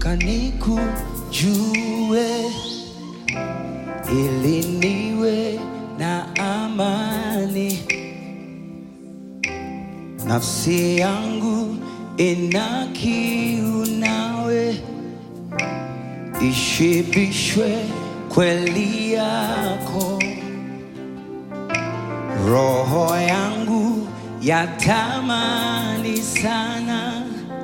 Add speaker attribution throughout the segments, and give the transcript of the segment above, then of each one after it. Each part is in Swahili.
Speaker 1: nataka nikujue ili niwe na amani. Nafsi yangu ina kiu nawe, ishibishwe kweli yako. Roho yangu yatamani sana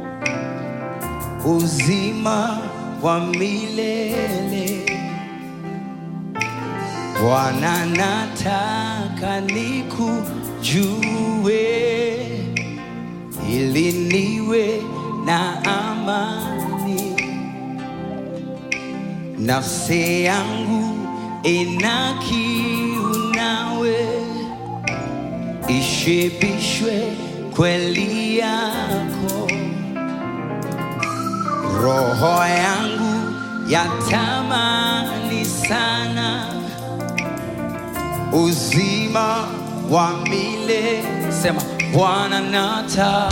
Speaker 1: uzima wa milele. Bwana, nataka nikujue ili niwe na amani. Nafsi yangu ina kiu nawe, ishibishwe kweli yako. Roho yangu yatamani sana uzima wa milele. Sema Bwana, nataka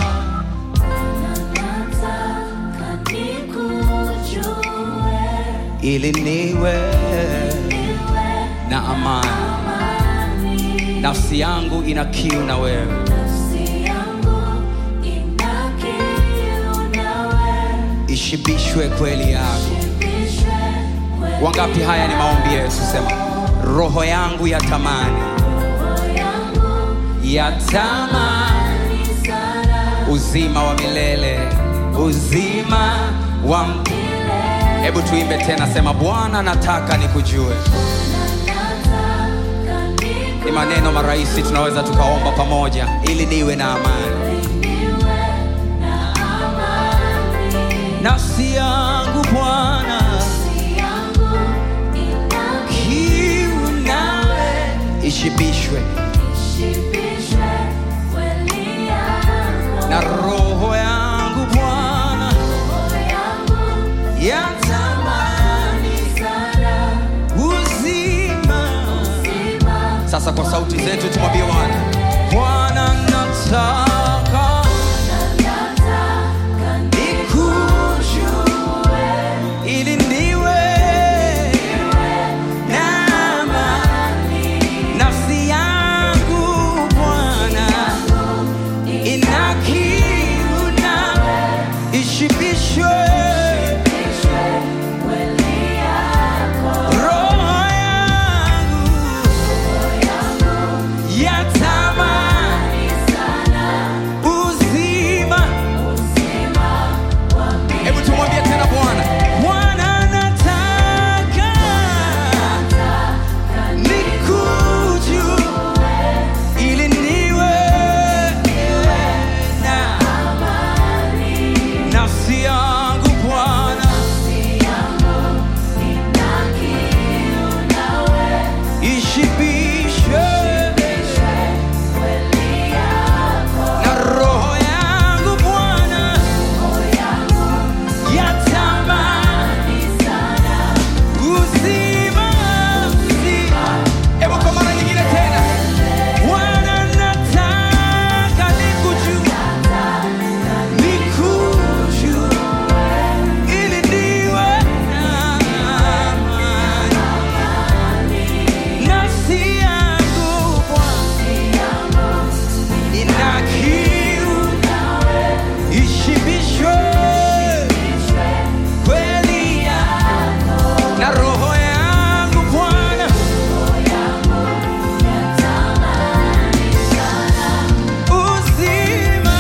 Speaker 2: Nataka nikujue,
Speaker 1: ili niwe
Speaker 2: niwe
Speaker 1: na amani.
Speaker 2: amani.
Speaker 1: Nafsi yangu ina kiu na wewe,
Speaker 2: Nafsi yangu ina kiu nawe,
Speaker 1: ishibishwe kweli yako.
Speaker 2: shibishwe kweli
Speaker 1: Wangapi? Haya ni maombi Yesu. Sema roho yangu yatamani,
Speaker 2: roho yangu
Speaker 1: yatamani
Speaker 2: ni sana
Speaker 1: uzima wa milele, uzima wa m-
Speaker 2: milele.
Speaker 1: Hebu tuimbe tena, sema Bwana, nataka nikujue.
Speaker 2: Nataka
Speaker 1: Ni maneno marahisi tunaweza tukaomba pamoja, ili niwe na amani.
Speaker 2: niwe na amani.
Speaker 1: Nafsi yangu Bwana,
Speaker 2: Nafsi yangu ina
Speaker 1: kiu nawe, ishibishwe
Speaker 2: ishibishwe kweli yako.
Speaker 1: na roho yangu Bwana,
Speaker 2: Roho yangu
Speaker 1: yatamani
Speaker 2: sana
Speaker 1: uzima.
Speaker 2: uzima.
Speaker 1: Sasa kwa sauti zetu tumwambie Bwana, Bwana nataka
Speaker 2: Nataka
Speaker 1: nikujue ili niwe na amani. Nafsi yangu Bwana ina kiu nawe, ishibishwe
Speaker 2: nishibishwe kweli yako.
Speaker 1: roho yangu
Speaker 2: Roho yangu
Speaker 1: yatamani
Speaker 2: ni sana
Speaker 1: uzima.
Speaker 2: uzima wa milele.
Speaker 1: Hebu tumwambie tena Bwana, Bwana nataka
Speaker 2: Nataka
Speaker 1: nikujue ili niwe na
Speaker 2: amani.
Speaker 1: nafsi yangu Bwana
Speaker 2: Nafsi yangu ina kiu nawe,
Speaker 1: ishibishwe
Speaker 2: ishibishwe kweli yako.
Speaker 1: na roho yangu Bwana
Speaker 2: Roho yangu
Speaker 1: yatamani
Speaker 2: ni sana
Speaker 1: uzima uzima. Hebu kwa mara nyingine tena, Bwana nataka nikujue nikujue ili niwe na amani. Nafsi yangu Bwana ina kiu, ishibishwe kweli yako. na roho yangu Bwana uzima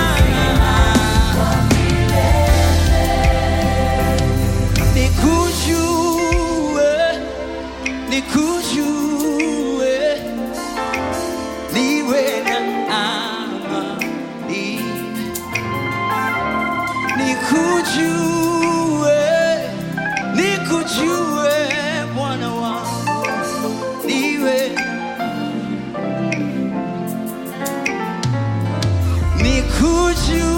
Speaker 1: nikujue nikujue niwe na amani nikujue nikujue Bwana wangu niwe nikujue